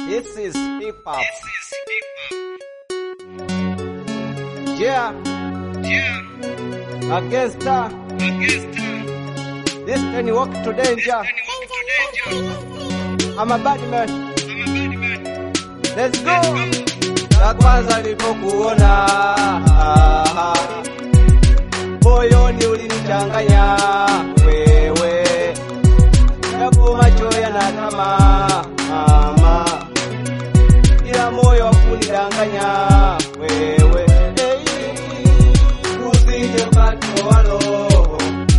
This is hip hop. Yeah. Against her. This can walk to danger. I'm a bad man. Let's go. La kwanza nilipokuona moyoni ulinichanganya wewe, japo macho yanatama mama, ila moyo wakunidanganya wewe. Hey, usije ukatoa roho,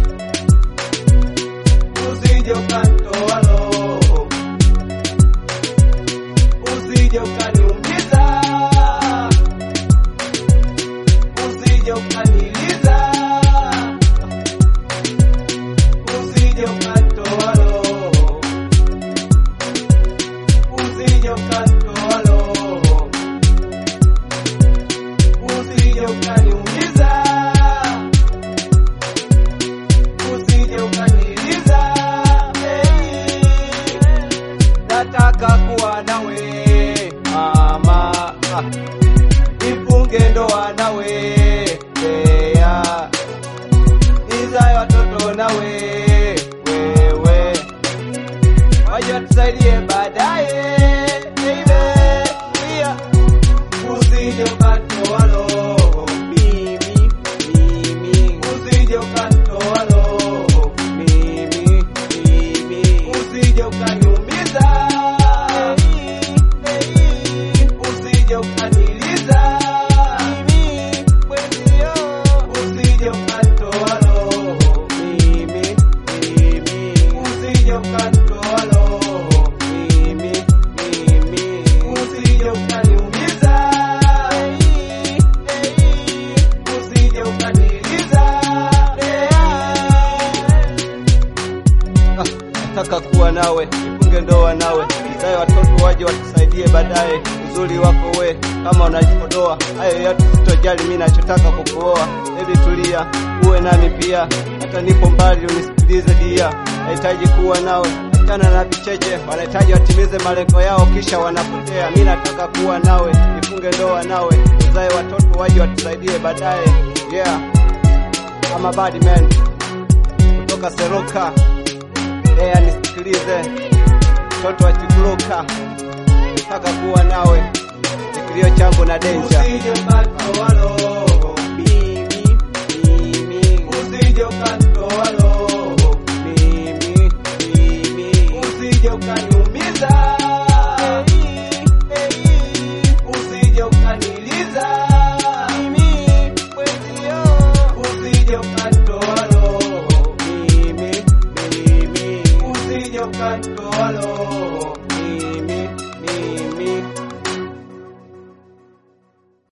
usije ukatoa roho, usije ukaniumiza, usije ukaniliza, usije ukatoa roho, usije ukatoa roho, usije ukaniumiza, usije ukaniliza. Hey, nataka kuwa nawe mama, Ah, nifunge ndoa nawe yeah. nizae watoto nawe wewe, waje tusaidie baadaye baby, yeah. usije ukatoa roho mimi, mimi, usije ukatoa roho mimi, mimi, usije ukaniumiza usije ukaniliza mimi mwenzio, usije ukatoa roho mimi, mimi, usije ukatoa roho mimi, mimi, usije ukaniumiza usije ukaniliza nataka kuwa nawe, nifunge ndoa nawe, nizae watoto waje watusaidie baadaye. Uzuri wako we kama unajipodoa, hayo yote sitojali, mimi nachotaka kukuoa. Baby tulia, uwe nami pia, hata nipo mbali unisikilize dia. Nahitaji kuwa nawe, achana na vicheche, wanahitaji watimize malengo yao kisha wanapotea. Mimi nataka kuwa nawe, nifunge ndoa nawe, uzae watoto waje watusaidie baadaye. Yeah, I'm a bad man kutoka Seroka. Lea nisikilize, mtoto wa Chikuruka, nataka kuwa nawe, ni kilio changu na denja. Usije ukatoa roho, Mimi, mimi, usije ukatoa roho, mimi, mimi, usije ukaniumiza, usije ukaniliza, mimi, mwenzio, usije ukatoa roho, mimi, mimi, usije ukatoa roho,